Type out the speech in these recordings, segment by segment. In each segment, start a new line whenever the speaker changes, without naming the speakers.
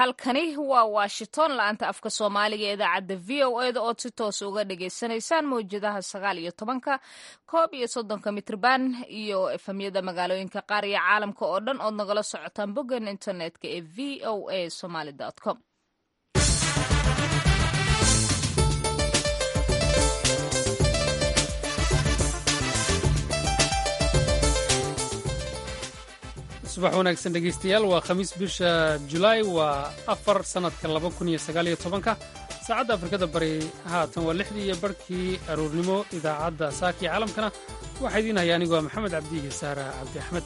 halkani waa washington la-anta afka soomaaliga ee idaacadda v o eda ood si toos uga dhagaysanaysaan mawjadaha sagaal iyo tobanka koob iyo soddonka mitrban iyo efamyada magaalooyinka qaar iyo caalamka oo dhan ood nagala socotaan boggan internetka ee v o a somaly com
subax wanaagsan dhegaystayaal waa khamiis bisha julaay waa afar sannadka laba kun iyo sagaal iyo tobanka saacadda afrikada bari haatan waa lixdii iyo barhkii aruurnimo idaacadda saakii caalamkana waxaa idiin haya anigoo maxamed cabdiihi saara cabdi axmed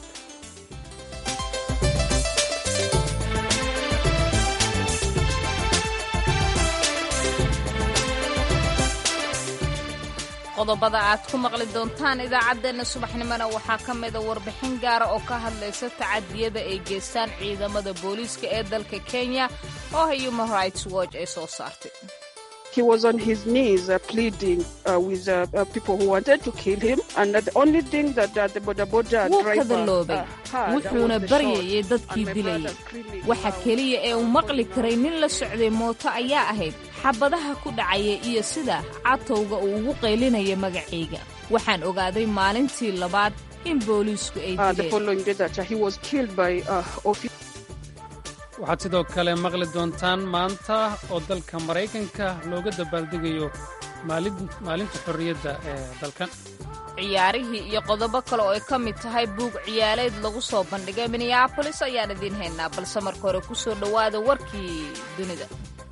qodobada aad ku maqli doontaan idaacaddeenna subaxnimona waxaa ka mida warbixin gaara oo ka hadlaysa tacadiyada ay geystaan ciidamada booliiska ee dalka kenya oo human rights watch ay soo saartay
He was on his knees uh, pleading uh, with uh, uh, people who wanted to kill him, and the only thing that uh, the boda boda
wuu
driver
kadaloobay
uh, had
wuxuuna
was the
baryayay
shot,
dadkii
and my
dilayay
brother screaming,
waxa
"Wow."
keliya ee uu maqli karay nin la socday mooto ayaa ahayd xabadaha ku dhacaya iyo sida catowga uu ugu qaylinaya magacayga waxaan ogaaday maalintii labaad in booliisku ay
Uh, the
dileen
following day that uh, he was killed by uh, officers.
waxaad sidoo kale maqli doontaan maanta oo dalka maraykanka looga dabaaldegayo maalin- maalinta xorriyadda ee dalkan
ciyaarihii iyo qodobo kale oo ay ka mid tahay buug ciyaaleed lagu soo bandhigay minneabolis ayaan idiin haynaa balse marka hore ku soo dhowaada warkii dunida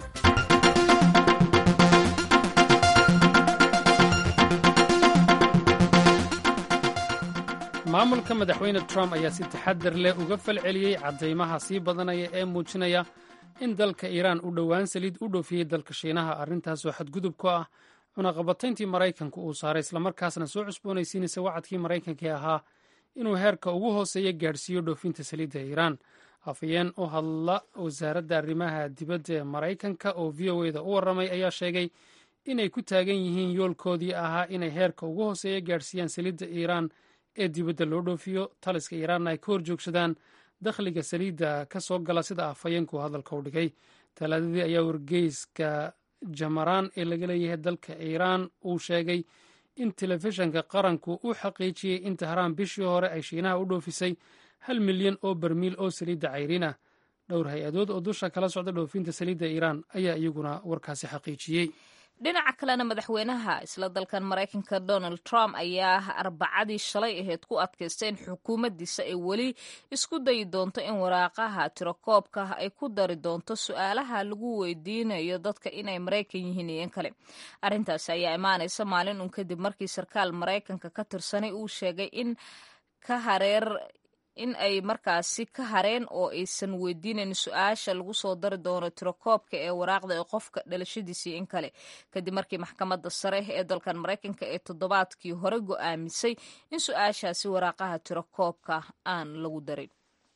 maamulka madaxweyne trump ayaa si taxadar leh uga falceliyey caddaymaha sii badanaya ee muujinaya in dalka iiraan u dhowaan saliid u dhoofiyey dalka shiinaha arrintaasoo xadgudub ku ah cunaqabatayntii maraykanka uu saaray islamarkaasna soo cusboonaysiinaysa wacadkii maraykanka ee ahaa inuu heerka ugu hooseeya gaadhsiiyo dhoofinta saliidda iiraan afhayeen u hadla wasaaradda arrimaha dibadda ee maraykanka oo v o eda u warramay ayaa sheegay inay ku taagan yihiin yoolkoodii ahaa inay heerka ugu hooseeya gaadhsiiyaan saliidda iiraan ee dibadda loo dhoofiyo taliska iiraanna ay ka hor joogsadaan dakhliga saliidda ka soo gala sida afhayeenku hadalka u dhigay talaadadii ayaa wargeyska jamaraan ee laga leeyahay dalka iiraan uu sheegay in telefishanka qaranku u xaqiijiyey in tahraan bishii hore ay shiinaha u dhoofisay hal milyan oo barmiil oo saliidda cayriin ah dhowr hay-adood oo dusha kala socda dhoofinta saliidda iiraan ayaa iyaguna warkaasi xaqiijiyey
dhinaca kalena madaxweynaha isla dalkan maraykanka donald trump ayaa arbacadii shalay ahayd ku adkaystay in xukuumaddiisa ay weli isku dayi doonto in waraaqaha tirakoobka ay ku dari doonto su-aalaha lagu weydiinayo dadka inay maraykan yihiin iyo in kale arrintaasi ayaa imaanaysa maalin un kadib markii sarkaal maraykanka ka tirsanay uu sheegay in ka hareer in ay markaasi ka hareen oo aysan weydiinayn su-aasha lagu soo dari doono tirakoobka ee waraaqda ee qofka dhalashadiisii in kale kadib markii maxkamadda sare ee dalkan maraykanka ee toddobaadkii hore go'aamisay in su-aashaasi waraaqaha tirakoobka aan lagu darin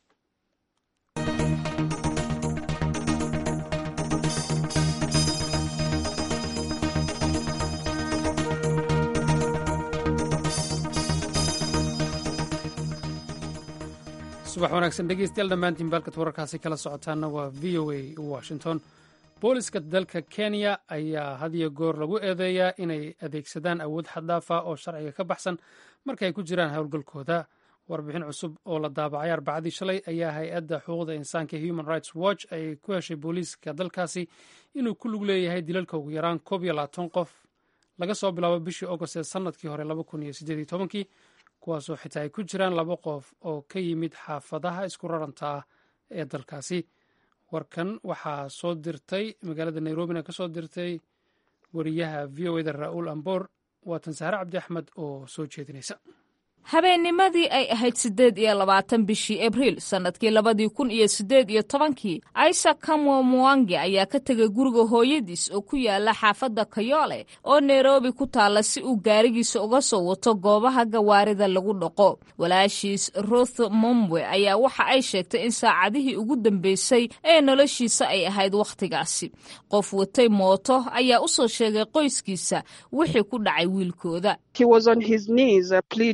subax wanaagsan dhegeystayaal dhammaantiin baalkad wararkaasi kala socotaana waa v o a washington booliska dalka kenya ayaa had iyo goor lagu eedeeyaa inay adeegsadaan awood xaddaafa oo sharciga ka baxsan marka ay ku jiraan howlgalkooda warbixin cusub oo la daabacay arbacadii shalay ayaa hay-adda xuquuqda insaanka human rights watch ay ku heshay booliiska dalkaasi inuu ku lug leeyahay dilalka ugu yaraan koob iyo labaatan qof laga soo bilaabo bishii agost ee sannadkii hore laba kun iyo siddeed iyo tobankii kuwaasoo xitaa ay ku jiraan laba qof oo ka yimid xaafadaha isku raranta ah ee dalkaasi warkan waxaa soo dirtay magaalada nairobina ka soo dirtay wariyaha v o eda ra'uul amboor waatan sahre cabdi axmed oo soo jeedinaysa
habeennimadii ay ahayd siddeed iyo labaatan bishii abriil sannadkii labadii kun iyo siddeed iyo tobankii isaac kamwo muwange ayaa ka tegay guriga hooyadiis oo ku yaala xaafadda kayoole oo nairobi ku taalla si uu gaarigiisa uga soo wato goobaha gawaarida lagu dhaqo walaashiis ruth mombwe ayaa waxa ay sheegtay in saacadihii ugu dambeysay ee noloshiisa ay ahayd wakhtigaasi qof watay mooto ayaa u soo sheegay qoyskiisa wixii ku dhacay wiilkooda
He was on his knees uh, pleading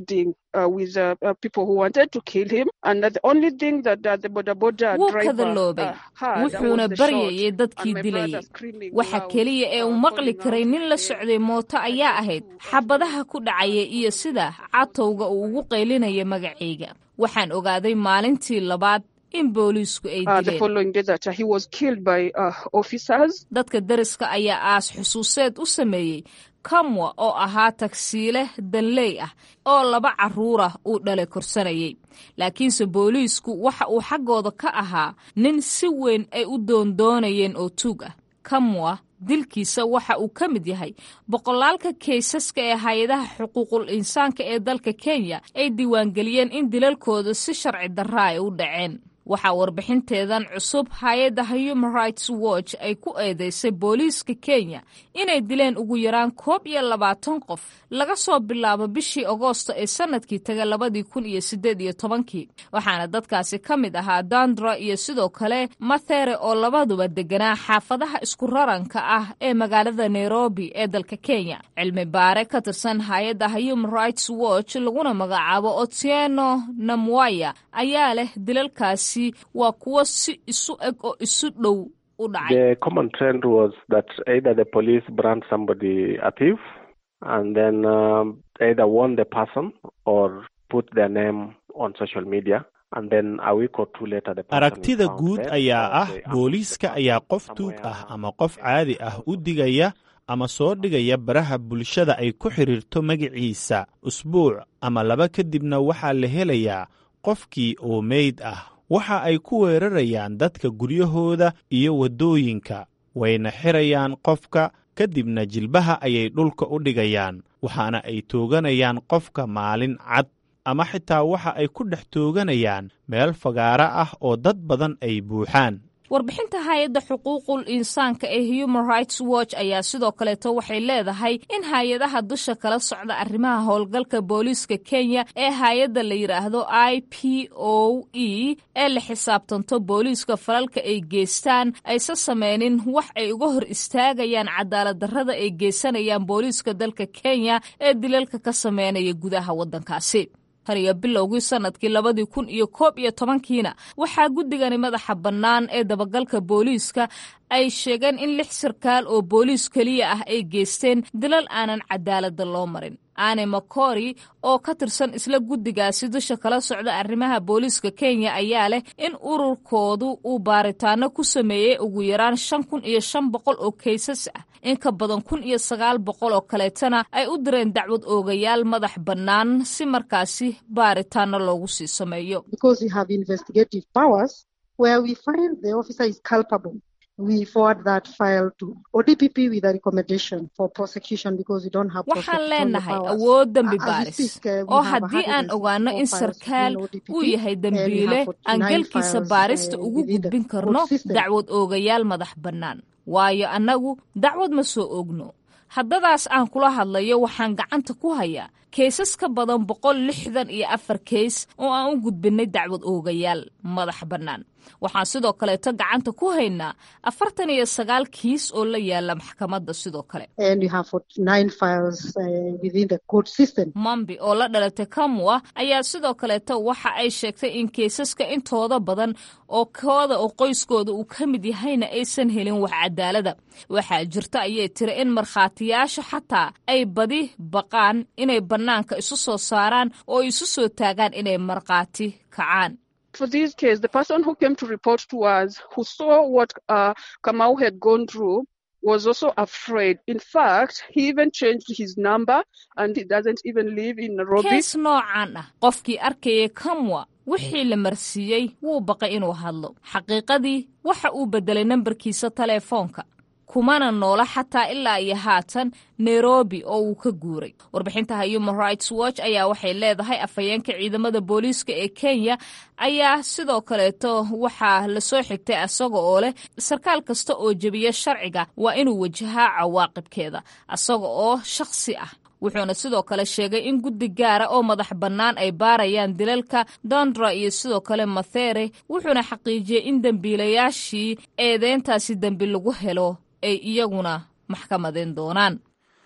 uh, with uh, uh, people who wanted to kill him. And the only thing that uh, the border border
wuu
driver
kadaloobay
uh, heard
wuxuuna
was the
baryayay
shot.
dadkii
And my brother
dilayay
screaming
waxa
loud,
keliya ee uu
uh,
maqli
calling
karay
out
nin la
his
socday mooto ayaa ahayd xabadaha ku dhacaya iyo sida catowga uu ugu qaylinaya magacayga waxaan ogaaday maalintii labaad in booliisku ay
Uh, the
dileen
following day that uh, he was killed by uh, officers.
dadka deriska ayaa aas xusuuseed u sameeyey kamwa oo ahaa tagsiile danley ah oo laba carruurah uu dhalay korsanayay laakiinse booliisku waxa uu xaggooda ka ahaa nin si weyn ay u doondoonayeen oo tuug ah kamwa dilkiisa waxa uu ka mid yahay boqolaalka kaysaska ee hay-adaha xuquuqul insaanka ee dalka kenya ay diiwaangeliyeen in dilalkooda si sharci darra ay u dhaceen waxaa warbixinteedan cusub hay-adda human rights watch ay ku eedeysay booliiska kenya inay dileen ugu yaraan koob iyo labaatan qof laga soo bilaabo bishii agoosto ee sanadkii taga labadii kun iyo sideed iyo tobankii waxaana dadkaasi ka mid ahaa dandra iyo sidoo kale mathere oo labaduba deganaa xaafadaha isku raranka ah ee magaalada nairobi ee dalka kenya cilmi baare ka tirsan hay-adda human rights watch laguna magacaabo otieno namwaya ayaa leh dilalkaasi waa kuwo si isu eg oo isu dhow u dhacay
The common trend was that either the police brand somebody a thief and then um, either warn the person or put their name on social media. And then a week or two later, the person is
aragtida
found
guud
dead
ayaa
or
ah
they ambush
booliiska
the
ayaa qof
person
tuug
somewhere
ah ama qof caadi ah u digaya ama soo dhigaya baraha bulshada ay ku xidhiirto magaciisa usbuuc ama laba kadibna waxaa la helayaa qofkii oo meyd ah waxa ay ku weerarayaan dadka guryahooda iyo waddooyinka wayna xirayaan qofka kadibna jilbaha ayay dhulka u dhigayaan waxaana ay tooganayaan qofka maalin cad ama xitaa waxa ay ku dhex tooganayaan meel fagaaro ah oo dad badan ay buuxaan
warbixinta hay-adda xuquuqul insaanka ee human rights watch ayaa sidoo kaleeto waxay leedahay in hay-adaha dusha kala socda arrimaha howlgalka booliiska kenya ee hay-adda la yidhaahdo i p o e ee la xisaabtanto booliiska falalka ay geystaan aysa sameynin wax ay uga hor istaagayaan cadaalad darrada ay geysanayaan booliiska dalka kenya ee dilalka ka sameynaya gudaha waddankaasi hariyo bilowgii sanadkii labadii kun iyo koob iyo tobankiina waxaa guddigani madaxa bannaan ee dabagalka booliiska ay sheegeen in lix sarkaal oo booliis keliya ah ay geysteen dilal aanan cadaaladda loo marin ane makori oo ka tirsan isla guddigaasi dusha kala socda arrimaha booliiska kenya ayaa leh in ururkoodu uu baaritaano ku sameeyey ugu yaraan shan kun iyo shan boqol oo kaysas ah in ka badan kun iyo sagaal boqol oo kaleetana ay u direen dacwad oogayaal madax bannaan si markaasi baaritaano loogu sii sameeyo
because we have investigative powers where we find the officer is culpable. We forward that file to ODPP with a recommendation for prosecution because we don't have
waxaan
prosecutorial
leenahay
powers.
awood dembi
As we
baaris
speak, uh, we
oo
have
haddii aan
164
ogaano in
files
sarkaal
within ODPP,
uu yahay
and we
dembiile
have
aan
49
galkiisa
files,
baarista
uh,
ugu
within the
gudbin karno
court system.
dacwad oogayaal madax bannaan waayo annagu dacwad ma soo ogno haddadaas aan kula hadlayo waxaan gacanta ku hayaa keysas ka badan boqol lixdan iyo afar keys oo aan u gudbinay dacwad oogayaal madax bannaan waxaan sidoo kaleeto gacanta ku haynaa afartan iyo sagaal kiis oo la yaala maxkamadda sidoo kale
And we have 49 files uh, within the court system.
mambi oo la dhalatay kamwa ayaa sidoo kaleeto waxa ay sheegtay in keysaska intooda badan oo kooda oo qoyskooda uu ka mid yahayna aysan helin wax cadaalada waxaa jirta ayay tiri in markhaatiyaasha xataa ay badi baqaan inay bannaanka isu soo saaraan oo isu soo taagaan inay markhaati kacaan
For this case, the person who came to report to us, who saw what uh, Kamau had gone through, was also afraid. In fact, he even changed his number and he doesn't even live in Nairobi.
kees noocan ah qofkii arkayay kamwa wixii la marsiiyey wuu baqay inuu hadlo xaqiiqadii waxa uu beddelay nambarkiisa taleefoonka kumana noola xataa ilaa iyo haatan nairobi oo uu ka guuray warbixinta human rights watch ayaa waxay leedahay afhayeenka ciidamada booliiska ee kenya ayaa sidoo kaleeto waxaa lasoo xigtay asaga oo leh sarkaal kasta oo jebiya sharciga waa inuu wajahaa cawaaqibkeeda asaga oo shakhsi ah wuxuuna sidoo kale sheegay in guddi gaara oo madax bannaan ay baarayaan dilalka dondra iyo sidoo kale mathere wuxuuna xaqiijiyey in dembiilayaashii eedeyntaasi dembi lagu helo ay iyaguna maxkamadeen doonaan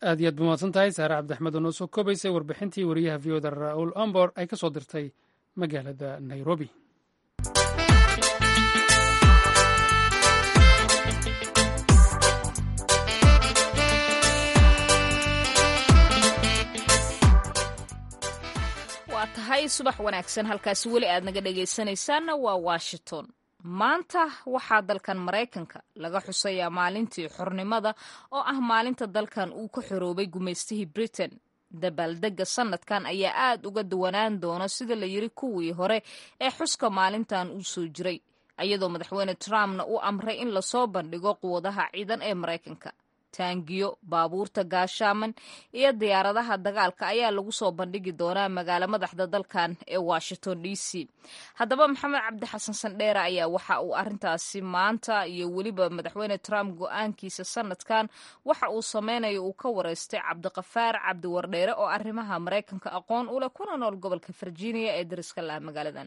aad iyo aad ba mahadsan tahay saare cabdixmed oo noo soo koobaysay warbixintii wariyaha v oda ra-uul ombor ay ka soo dirtay magaalada nairobi
waa tahay subax wanaagsan halkaasi weli aad naga dhegaysanaysaanna waa washington maanta waxaa dalkan maraykanka laga xusayaa maalintii xornimada oo ah maalinta dalkan uu ka xoroobay gumaystihii britain dabaaldegga sanadkan ayaa aad uga duwanaan doona sida la yiri kuwii hore ee xuska maalintan uu soo jiray iyadoo madaxweyne trumpna uu amray in lasoo bandhigo quwadaha ciidan ee maraykanka taangiyo baabuurta gaashaaman iyo diyaaradaha dagaalka ayaa lagu soo bandhigi doonaa magaalo madaxda dalkan ee washington d c haddaba maxamed cabdi xasan sandheere ayaa waxa uu arintaasi maanta iyo weliba madaxweyne trump go-aankiisa sanadkan waxa uu sameynayo uu ka wareystay cabdiqafaar cabdiwardheere oo arrimaha maraykanka aqoon u leh kuna nool gobolka virginia ee dariska laha magaaladan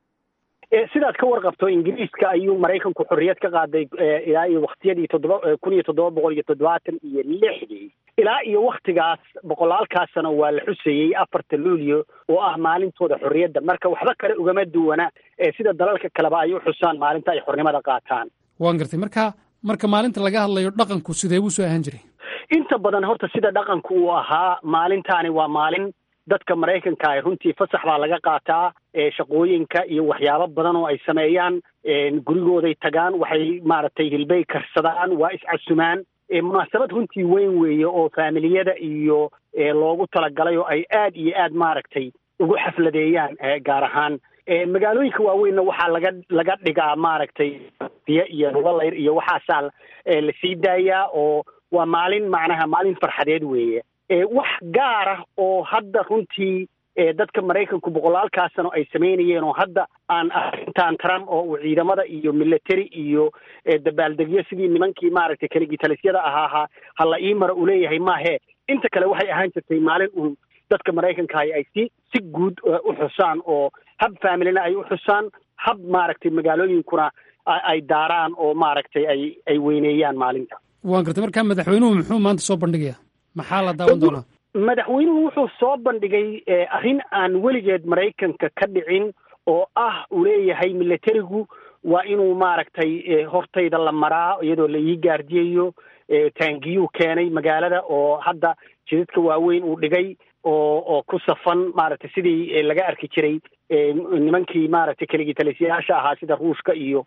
sidaad ka warqabto ingiriiska ayuu maraykanku xorriyad ka qaaday ilaa iyo waktiyadii toddoba kun iyo toddoba boqol iyo toddobaatan iyo lixdii ilaa iyo waktigaas boqolaalkaas sano waa la xusayey afarta luulyo oo ah maalintooda xorriyadda marka waxba kale ugama duwana sida dalalka kaleba ay u xusaan maalinta ay xornimada qaataan
waan gartay marka marka maalinta laga hadlayo dhaqanku sidee buu soo ahaan jiray
inta badan horta sida dhaqanku uu ahaa maalintaani waa maalin dadka maraykanka ah runtii fasax baa laga qaataa shaqooyinka iyo waxyaabo badan oo ay sameeyaan gurigooday tagaan waxay maaragtay hilbay karsadaan waa iscasumaan munaasabad runtii weyn weeye oo faamiliyada iyo loogu talagalay oo ay aad iyo aad maaragtay ugu xafladeeyaan gaar ahaan magaalooyinka waaweynna waxaa laga laga dhigaa maaragtay biyo iyo rubalayr iyo waxaasaa la sii daayaa oo waa maalin macnaha maalin farxadeed weeye wax gaar ah oo hadda runtii dadka maraykanku boqolaalkaa sano ay samaynayeen oo hadda aan arrintan trump oo uu ciidamada iyo military iyo dabaaldegyo sidii nimankii maaragtay kaligitalisyada ahaaha hala ii mara uu leeyahay maahe inta kale waxay ahaan jirtay maalin uun dadka maraykanka ay si si guud u xusaan oo hab familina ay u xusaan hab maaragtay magaalooyinkuna ay daaraan oo maaragtay ay ay weyneeyaan maalinta
waan gartay marka madaxweynuhu muxuu maanta soo bandhigayaa maxaa la daawan doonaa
madaxweynuhu wuxuu soo bandhigay arrin aan weligeed maraykanka ka dhicin oo ah uu leeyahay militarigu waa inuu maaragtay hortayda la maraa iyadoo la ii gaardiyayo taangiyuu keenay magaalada oo hadda jidadka waaweyn uu dhigay oo oo ku safan maaragtay sidii laga arki jiray nimankii maaragtay kaligitalisyaasha ahaa sida ruushka iyo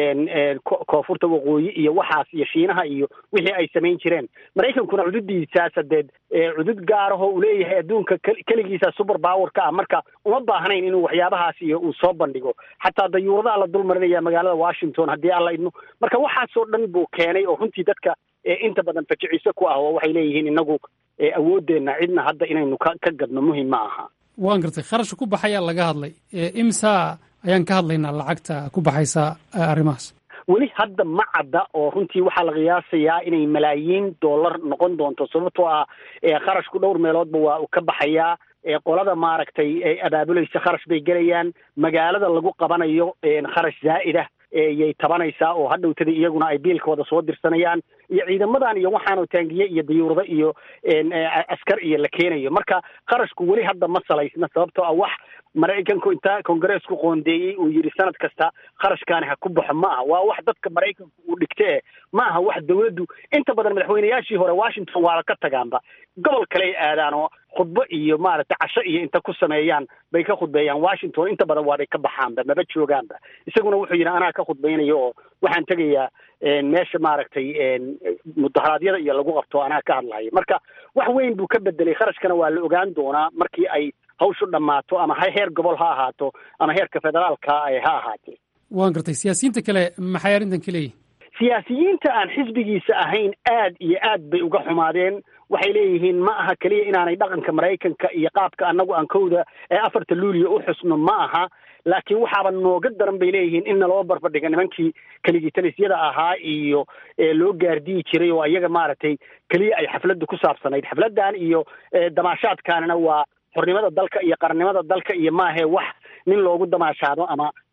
koonfurta waqooyi iyo waxaas iyo shiinaha iyo wixii ay samayn jireen maraykankuna cududiisaas hadeed cudud gaarahoo uu leeyahay adduunka keligiisa super powerka ah marka uma baahnayn inuu waxyaabahaas iyo uu soo bandhigo xataa dayuuradaha la dul marinaya magaalada washington haddii alla idmo marka waxaasoo dhan buu keenay oo runtii dadka inta badan fajiciso ku ah oo waxay leeyihiin inagu awoodeenna cidna hadda inaynu ka ka gadno muhim ma aha
waan gartay kharashka ku baxayaa laga hadlay imsa ayaan ka hadlaynaa lacagta ku baxaysa arrimahaas
weli hadda ma cadda oo runtii waxaa la qiyaasayaa inay malaayiin dollar noqon doonto sababtoo ah kharashku dhowr meeloodba waa uu ka baxayaa qolada maaragtay abaabulaysa kharash bay gelayaan magaalada lagu qabanayo kharash zaa'ida yay tabanaysaa oo hadhowtada iyaguna ay biilkooda soo dirsanayaan iyo ciidamadan iyo waxaanoo taangiye iyo dayuurado iyo askar iyo la keenayo marka kharashku weli hadda ma salaysna sababtoo ah wax maraykanku inta kongareesku qoondeeyey uu yidhi sanad kasta kharashkaani ha ku baxo ma aha waa wax dadka maraykanku uu dhigte ma aha wax dawladdu inta badan madaxweynayaashii hore washington waaba ka tagaanba gobol kaley aadaan oo khudbo iyo maaragtay casho iyo inta ku sameeyaan bay ka khudbeeyaan washington inta badan waabay ka baxaanba maba joogaanba isaguna wuxuu yidhi anaa ka khudbaynayo oo waxaan tegayaa meesha maaragtay mudaharaadyada iyo lagu qabto anaa ka hadlayo marka wax weyn buu ka bedelay kharashkana waa la ogaan doonaa markii ay hawshu dhammaato ama heer gobol ha ahaato ama heerka federaalka ha ahaatee
waan gartay siyaasiyiinta kale maxay arrintan ka leeyihin
siyaasiyiinta aan xisbigiisa ahayn aad iyo aad bay uga xumaadeen waxay leeyihiin ma aha keliya inaanay dhaqanka maraykanka iyo qaabka annagu aan kowda ee afarta luuliya u xusno ma aha laakiin waxaaba nooga daran bay leeyihiin in naloo barbardhiga nimankii kaligitalisyada ahaa iyo loo gaardiyi jiray oo iyaga maaragtay keliya ay xafladdu ku saabsanayd xafladdan iyo damaashaadkaanina waa xornimada dalka iyo qarannimada dalka iyo maahe wax nin loogu damaashaado ama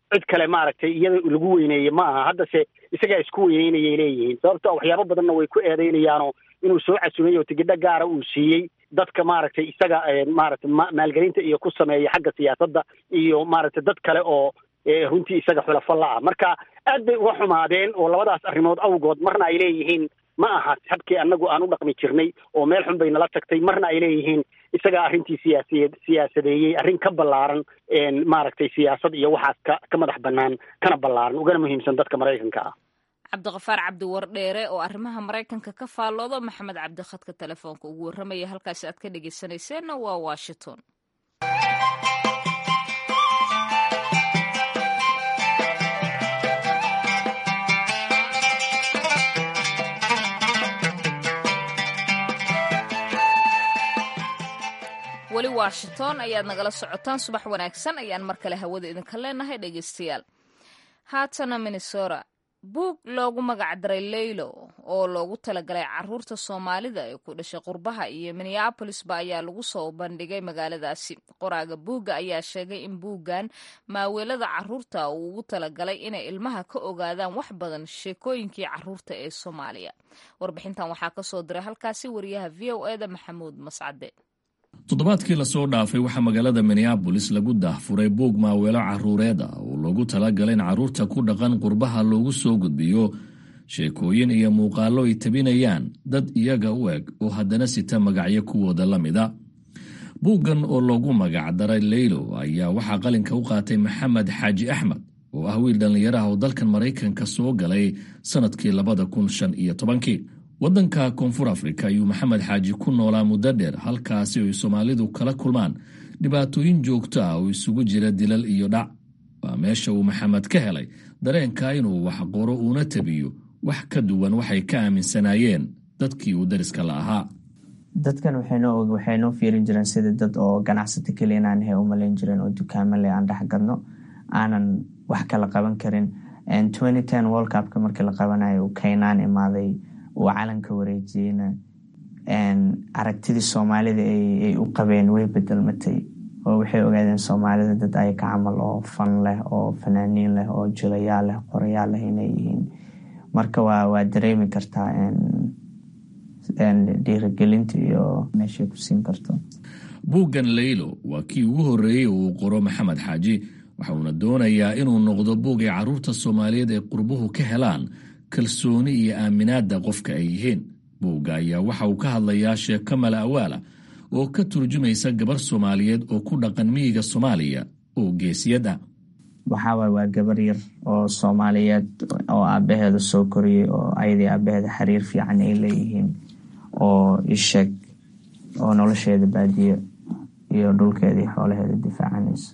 cid kale maaragtay iyada lagu weyneeye ma aha haddase isagaa isku weyneynayay leeyihiin sababto waxyaabo badanna way ku eedeynayaanoo inuu soo casumay oo tigidho gaara uu siiyey dadka maaragtay isaga maaragtay maalgelinta iyo ku sameeya xagga siyaasadda iyo maaragtay dad kale oo runtii isaga xulafo la-ah marka aad bay uga xumaadeen oo labadaas arrimood awgood marna ay leeyihiin ma aha habkii annagu aan u dhaqmi jirnay oo meel xun bay nala tagtay marna ay leeyihiin isagaa arrintii siyaasiyeed siyaasadeeyey arrin ka ballaaran maaragtay siyaasad iyo waxaas ka ka madax bannaan kana ballaaran ugana muhiimsan dadka maraykanka ah
cabdiqafaar cabdi wardheere oo arrimaha maraykanka ka faalloodo maxamed cabdikhadka telefoonka ugu warramaya halkaasi aad ka dhegeysanayseena waa washington weli washington ayaad nagala socotaan subax wanaagsan ayaan mar kale hawada idinka leenahay dhegeystayaal haatana minnesota buug loogu magacdaray leylo oo loogu talagalay caruurta soomaalida ee ku dhashay qurbaha iyo minneabolisba ayaa lagu soo bandhigay magaaladaasi qoraaga buugga ayaa sheegay in buuggan maaweelada caruurta uu ugu talagalay inay ilmaha ka ogaadaan wax badan sheekooyinkii caruurta ee soomaaliya warbixintan waxaa kasoo diray halkaasi wariyaha v o eda maxamuud mascade
toddobaadkii lasoo dhaafay waxaa magaalada minneabolis lagu daahfuray buug maaweelo caruureed ah oo loogu talagalay in carruurta ku dhaqan qurbaha loogu soo gudbiyo sheekooyin iyo muuqaallo ay tabinayaan dad iyaga u eg oo haddana sita magacyo kuwooda la mida buuggan oo loogu magacdaray leylo ayaa waxaa qalinka u qaatay maxamed xaaji axmed oo ah wiil dhallinyaraha oo dalkan maraykanka soo galay sannadkii labada kun shan iyo tobankii waddanka koonfur afrika ayuu maxamed xaaji ku noolaa muddo dheer halkaasi ay soomaalidu kala kulmaan dhibaatooyin joogto ah oo isugu jira dilal iyo dhac waa meesha uu maxamed ka helay dareenka inuu wax qoro uuna tabiyo wax ka duwan waxay ka aaminsanaayeen dadkii uu dariska la ahaa
dadkan waxay noo fiirin jireen sidii dad oo ganacsato keliya inaan ahay u malayn jireen oo dukaamo leh aan dhex gadno aanan wax kala qaban karin world cupka markii la qabanayo uu kaynaan imaaday uu calanka wareejiyeyna aragtidii soomaalida ay u qabeen way bedelmatay oo waxay ogaadeen soomaalida dad ayaka camal oo fan leh oo fanaaniin leh oo jilayaal leh qorayaal leh inay yihiin marka waa dareemi kartaa dhiirigelinta iyo meeshay ku siin karto
buuggan leylo waa kii ugu horreeyey uu qoro maxamed xaaji waxa uuna doonayaa inuu noqdo buug ay carruurta soomaaliyeed ee qurbuhu ka helaan kalsooni iyo aaminaadda qofka ay yihiin buugga ayaa waxa uu ka hadlayaa sheeko mala awaala oo ka turjumaysa gabar soomaaliyeed oo ku dhaqan miyiga soomaaliya oo geesiyad ah
waxaawaay waa gabar yar oo soomaaliyeed oo aabaheeda soo koriyey oo ayadii aabaheeda xiriir fiican ay leeyihiin oo isheeg oo nolosheeda baadiyo iyo dhulkeeda iyo xoolaheeda difaacanaysa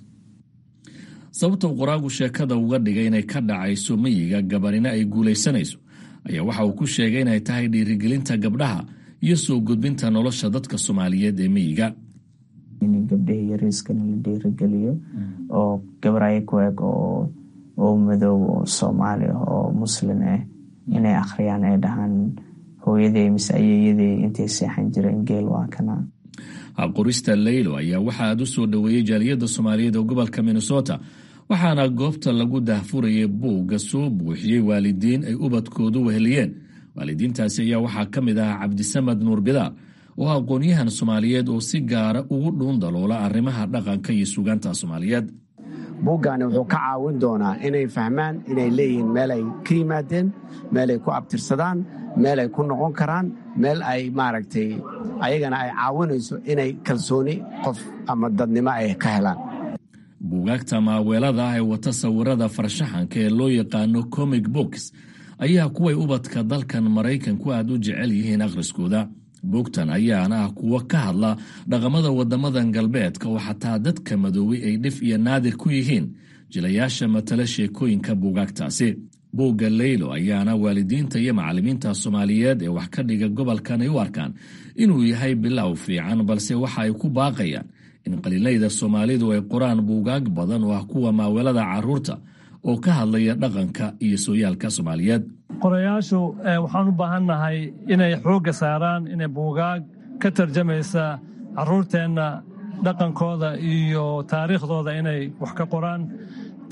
sababta qoraagu sheekada uga dhigay inay ka dhacayso miyiga gabarina ay guulaysanayso ayaa waxa uu ku sheegay inay tahay dhiirigelinta gabdhaha iyo soo gudbinta nolosha dadka soomaaliyeed ee miyiga
in gabdhihii yariiskana la dhiirigeliyo oo gabar aya ku eg oo madow oo soomaali ah oo muslin ah inay akhriyaan ay dhahaan hooyadey mise ayeeyadey intay seexan jireen geel waa kana
qorista leylo ayaa waxa aad u soo dhoweeyey jaaliyadda soomaaliyeed oo gobolka minnesota waxaana goobta lagu daahfurayay buugga soo buuxiyey waalidiin ay ubadkoodu weheliyeen waalidiintaasi ayaa waxaa ka mid ah cabdisamad nuur bidaar oo aqoon-yahan soomaaliyeed oo si gaara ugu dhuun daloola arrimaha dhaqanka iyo sugaanta soomaaliyeed
buuggaani wuxuu ka caawin doonaa inay fahmaan inay leeyihiin meel ay ka yimaadeen meel ay ku abtirsadaan meel ay ku noqon karaan meel ay maaragtay ayagana ay caawinayso inay kalsooni qof ama dadnimo ay ka helaan
buugaagta maaweelada ah ee wata sawirada farshaxanka ee loo yaqaano comic books ayaa kuway ubadka dalkan maraykanku aad u jecel yihiin akhriskooda buugtan ayaana ah kuwo ka hadla dhaqamada wadamadan galbeedka oo xataa dadka madoobay ay dhif iyo naadir ku yihiin jilayaasha matala sheekooyinka buugaagtaasi buugga leylo ayaana waalidiinta iyo macallimiinta soomaaliyeed ee wax ka dhiga gobolkan ay u arkaan inuu yahay bilow fiican balse waxa ay ku baaqayaan in qaliilayda soomaalidu ay qoraan buugaag badan oo ah kuwa maaweelada caruurta oo ka hadlaya dhaqanka iyo sooyaalka soomaaliyeed
qorayaashu waxaan u baahannahay inay xoogga saaraan inay buugaag ka tarjamaysa caruurteenna dhaqankooda iyo taariikhdooda inay wax ka qoraan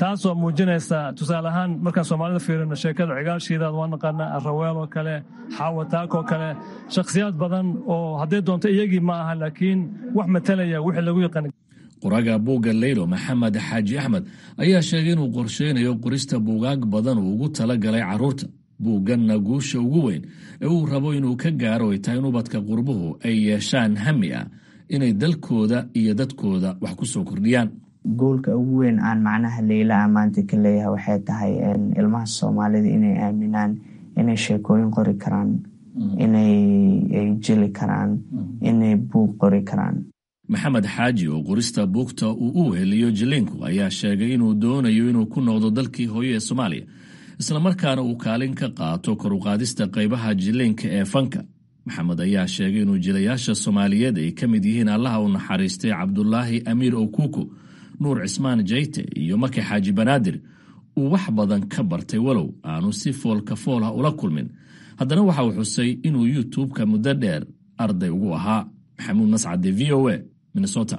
taasoo muujinaysa tusaale ahaan markaan soomaalida fiirino sheekada cigaashiidaad waa naqaanaa araweel oo kale xaawataak oo kale shakhsiyaad badan oo hadday doonto iyagii ma aha laakiin wax matalaya wixii lagu yaqaan
qoraga buugga leylo maxamed xaaji axmed ayaa sheegay inuu qorsheynayo qorista buugaag badan uu ugu tala galay carruurta buugganna guusha ugu weyn ee uu rabo inuu ka gaaro ay tahay in ubadka qurbuhu ay yeeshaan hami ah inay dalkooda iyo dadkooda wax ku soo kordhiyaan
goolka ugu weyn aan macnaha leyla a maanta ka leeyahay waxay tahay ilmaha soomaalida inay aaminaan inay sheekooyin qori karaan inay jeli karaan inay buug qori karaan
maxamed xaaji oo qorista buugta uu u heliyo jiliinku ayaa sheegay inuu doonayo inuu ku noqdo dalkii hooyo ee soomaaliya islamarkaana uu kaalin ka qaato kor uqaadista qaybaha jiliinka ee fanka maxamed ayaa sheegay inuu jilayaasha soomaaliyeed ay ka mid yihiin allaha u naxariistay cabdulaahi amiir okuku nuur cismaan jayte iyo maki xaaji banaadir uu wax badan ka bartay walow aanu si foolka fool ah ula kulmin haddana waxa uu xusay inuu youtube-ka muddo dheer arday ugu ahaa maxamuud mascade v o a minnesota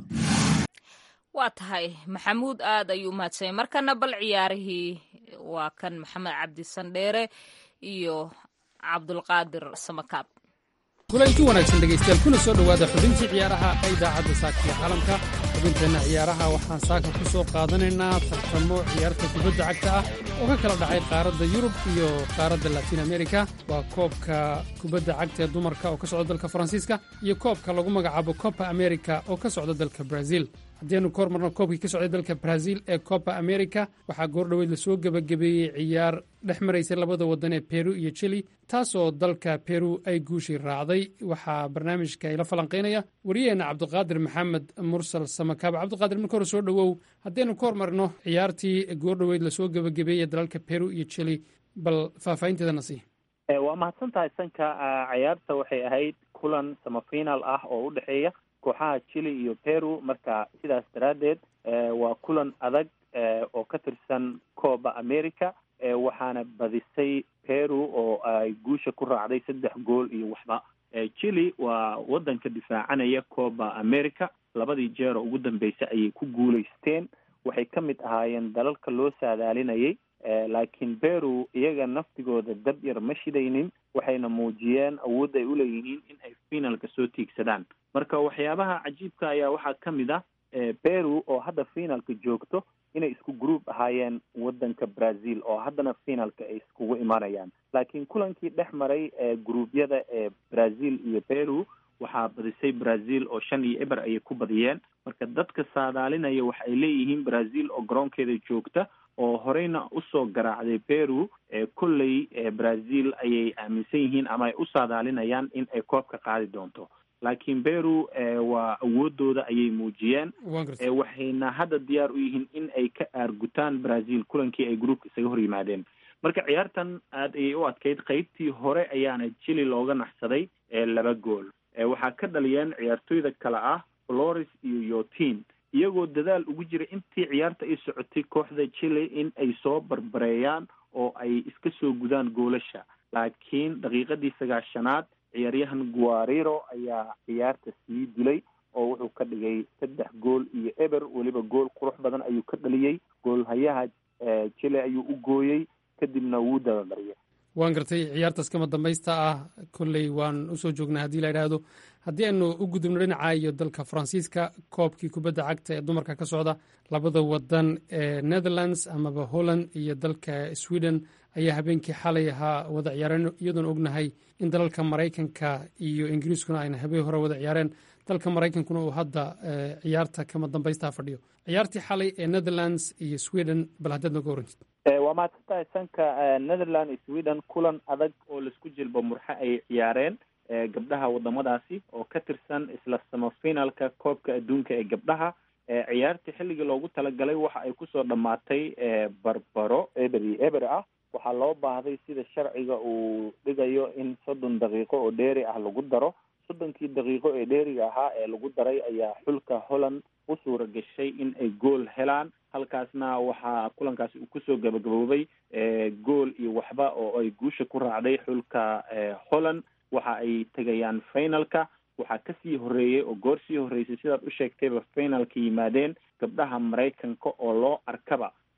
waa tahay maxamuud aad ayuu umahadsanyay markana bal ciyaarihii waa kan maxamed cabdi sandheere iyo cabdulqaadir samakaab
kulanti wanaagsan dhegaystayaal kuna soo dhowaada xubintii ciyaaraha ee idaacadda saakaiyo caalamka xubinteenna ciyaaraha waxaan saaka ku soo qaadanaynaa tartamo ciyaarta kubadda cagta ah oo ka kala dhacay qaaradda yurub iyo qaaradda latiin amerika waa koobka kubadda cagta ee dumarka oo ka socda dalka faransiiska iyo koobka lagu magacaabo copa america oo ka socda dalka brazil haddianu ka hormarno koobkii ka socday dalka brazil ee copa america waxaa goordhoweyd lasoo gebagabeeyey ciyaar dhex maraysay labada waddan ee peru iyo chili taasoo dalka peru ay guushii raacday waxaa barnaamijka ila falanqaynaya wariyaheenna cabdiqaadir maxamed mursal samakaab cabdiqaadir marka hore soo dhowow haddaynu ka hormarno ciyaartii goordhoweyd lasoo gebagabeeyey dalalka peru iyo chili bal faahfaahinteedana sii
waa mahadsan tahay sanka ciyaarta waxay ahayd kulan samafiinaal ah oo u dhexeeya kooxaha chile iyo peru marka sidaas daraaddeed waa kulan adag oo ka tirsan cooba america waxaana badisay peru oo ay guusha ku raacday saddex gool iyo waxba chile waa waddanka difaacanaya cooba america labadii jeer oo ugu dambeysay ayay ku guulaysteen waxay ka mid ahaayeen dalalka loo saadaalinayay laakiin peru iyaga naftigooda dab yar ma shidaynin waxayna muujiyeen awood ay uleeyihiin in ay finalka soo tiigsadaan marka waxyaabaha cajiibka ayaa waxaa ka mid ah peru oo hadda finalka joogto inay isku group ahaayeen waddanka brazil oo haddana finalka ay iskugu imanayaan laakiin kulankii dhex maray ee gruubyada ee brazil iyo peru waxaa badisay brazil oo shan iyo eber ayay ku badiyeen marka dadka saadaalinaya waxa ay leeyihiin brazil oo garoonkeeda joogta oo horeyna usoo garaacday peru kolley brazil ayay aaminsan yihiin ama ay u saadaalinayaan in ay koobka qaadi doonto laakiin peru waa awoodooda ayay muujiyeen waxayna hadda diyaar u yihiin in ay ka aargutaan brazil kulankii ay groupka isaga hor yimaadeen marka ciyaartan aad ayay u adkayd qeybtii hore ayaana chili looga naxsaday laba gool waxaa ka dhaliyeen ciyaartoyda kale ah flores iyo yotin iyagoo dadaal ugu jira intii ciyaarta ay socotay kooxda chile in ay soo barbareeyaan oo ay iska soo gudaan goolasha laakiin daqiiqadii sagaashanaad ciyaaryahan guariro ayaa ciyaarta sii dilay oo wuxuu ka dhigay saddex gool iyo eber weliba gool qurux badan ayuu ka dhaliyey goolhayaha chile ayuu u gooyey kadibna wuu dabamariyay
waan gartay ciyaartaas kama dambaysta ah kolley waan usoo joognaa haddii la idhaahdo haddii aynu u gudubno dhinaca iyo dalka faransiiska koobkii kubadda cagta ee dumarka ka socda labada wadan ee netherlands amaba holland iyo dalka sweden ayaa habeenkii xalay ahaa wada ciyaareen iyadoon ognahay in dalalka maraykanka iyo ingiriiskuna ayna habeen hore wada ciyaareen dalka maraykankuna uu hadda ciyaarta kama dambaystaa fadhiyo ciyaartii xalay ee netherlands iyo sweden bal haddaad noga warantid
waa mahadsantahay sanka netherland iyo sweden kulan adag oo laisku jilbo murxe ay ciyaareen gabdhaha wadamadaasi oo ka tirsan isla samafinalka koobka adduunka ee gabdhaha ciyaartii xilligii loogu talagalay waxa ay kusoo dhammaatay barbaro eber iyo eber ah waxaa loo baahday sida sharciga uu dhigayo in soddon daqiiqo oo dheeri ah lagu daro soddonkii daqiiqo ee dheeriga ahaa ee lagu daray ayaa xulka holland u suura gashay in ay gool helaan halkaasna waxaa kulankaasi uu kusoo gabagaboobay gool iyo waxba oo ay guusha ku raacday xulka holland waxa ay tegayaan finalka waxaa kasii horeeyey oo goor sii horreysay sidaad u sheegtayba finalka yimaadeen gabdhaha maraykanka oo loo arkaba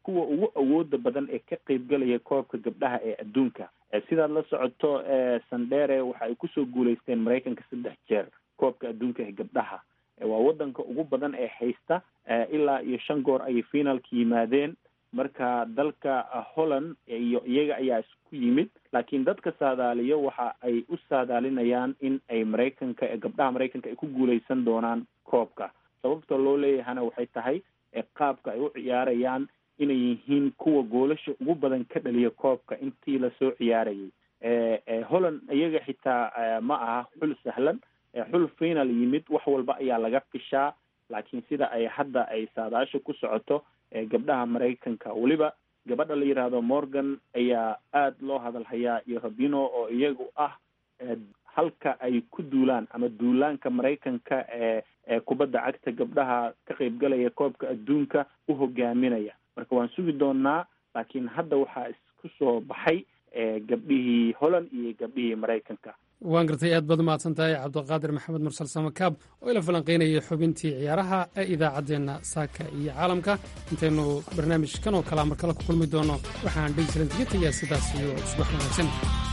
kuwa ugu awooda badan ee ka qeybgalaya koobka gabdhaha ee adduunka sidaad la socoto sandere waxa ay kusoo guuleysteen maraykanka saddex jeer koobka adduunka ee gabdhaha waa wadanka ugu badan ee haysta ilaa iyo shan goor ayay finalka yimaadeen marka dalka holland iyo iyaga ayaa isku yimid laakiin dadka saadaaliyo waxa ay u saadaalinayaan in ay maraykanka gabdhaha maraykanka ay ku guuleysan doonaan koobka sababta loo leeyahana waxay tahay qaabka ay u ciyaarayaan inay yihiin kuwa goolasha ugu badan ka dhaliya koobka intii lasoo ciyaarayay holland iyaga xitaa ma aha xul sahlan xul final yimid wax walba ayaa laga fishaa laakiin sida ay hadda ay saadaasha ku socoto gabdhaha maraykanka weliba gabadha la yidhaahdo morgan ayaa aada loo hadalhayaa iyo rabino oo iyagu ah halka ay ku duulaan ama duulaanka maraykanka ee ee kubadda cagta gabdhaha ka qeybgalaya koobka adduunka u hogaaminaya marka waan sugi doonaa laakiin hadda waxaa isku soo baxay gabdhihii holland iyo gabdhihii maraykanka
waan gartay aad baad umahadsan tahay cabdiqaadir maxamed mursal samakaab oo ila falanqaynayay xubintii ciyaaraha ee idaacaddeenna saaka iyo caalamka intaynu barnaamijkan oo kalea mar kale ku kulmi doono waxaan dhegeysalan kaga tegaa sidaas iyo subax wanaagsan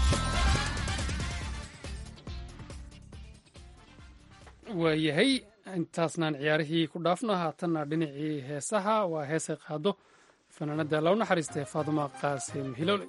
waayahay intaasnaan ciyaarihii ku dhaafno haatanna dhinacii heesaha waa heesay qaado fanaanadda loo naxariistay faaduma qaasim hilowle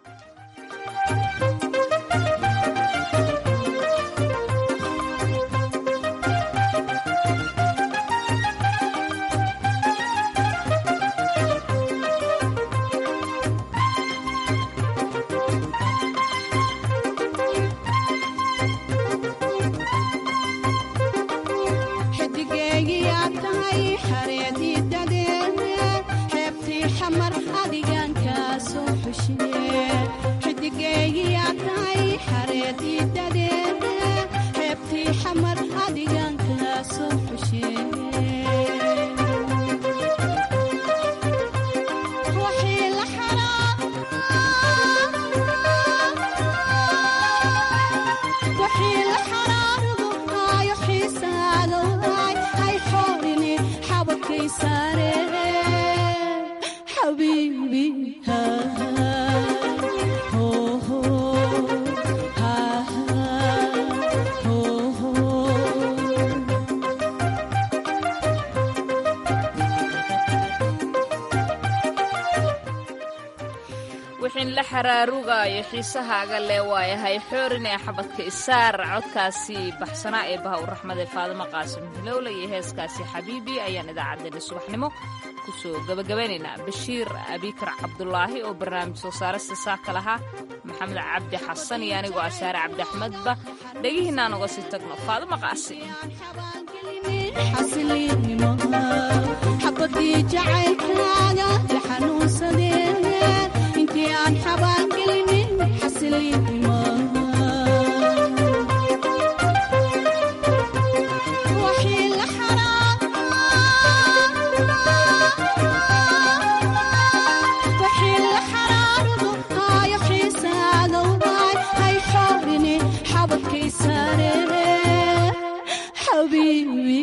wixin la xaraarugayo xiisahaaga lee waayahay xoorin ee xabadka isaar codkaasi baxsanaa ee baha u raxmade faadimo qaasim hilowle iyo heeskaasi xabiibi ayaan idaacaddeenna subaxnimo kusoo gabagabaynaynaa bashiir abikar cabdulaahi oo barnaamij soo saarista saaka lahaa maxamed cabdi xasan iyo anigoo asaare cabdi axmedba dhegihiinaan uga sii tagno faadimo qaasim
xabadii jacaylkaaga la xanuunsadeen intii aan xabaangelinin xasiliinimo waxii la xaraarudu haayo xiisaadoway hay xoorini xabadkay saaree xabiibi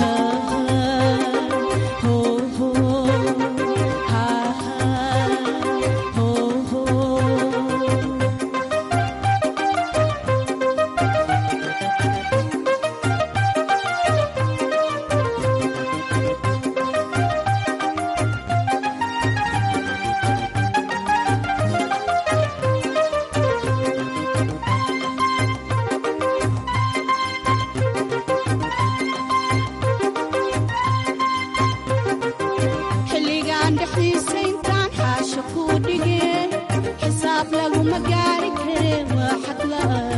xilligaan dhexdiisa intaan xaasha kuu dhigeen xisaab laguma gaari kare waa xadla